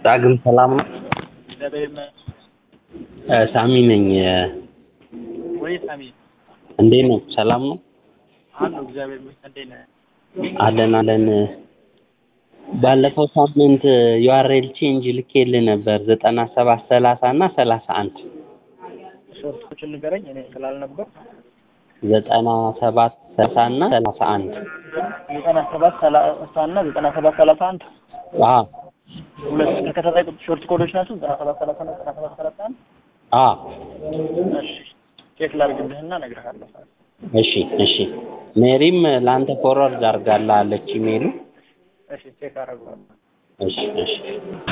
ዳግም ሰላም ነው? እግዚአብሔር ይመስገን። እ ሳሚ ነኝ። ወይ ሳሚ እንዴት ነው? ሰላም ነው? አሉ እግዚአብሔር ይመስገን። እንዴት ነህ? አለን አለን። ባለፈው ሳምንት ዩአርኤል ቼንጅ ልኬልህ ነበር ዘጠና ሰባት ሰላሳ እና ሰላሳ አንድ ሾርቶችን ንገረኝ እኔ ስላልነበር ዘጠና ሰባት ሰላሳ እና ሰላሳ አንድ ዘጠና ሰባት ሰላሳ እና ዘጠና ሰባት ሰላሳ አንድ አዎ ሁለት ተከታታይ ቁጥ- ሾርት ኮዶች ናቸው። ዘጠና ሰባት ሰላሳ እና ዘጠና ሰባት ሰላሳ አንድ አዎ እሺ ቼክ ላድርግልህና እነግርሃለሁ። እሺ እሺ ሜሪም ለአንተ ፎርዋርድ አድርጋልሃለች ኢሜሉ እሺ ቼክ አደርገዋለሁ። እሺ እሺ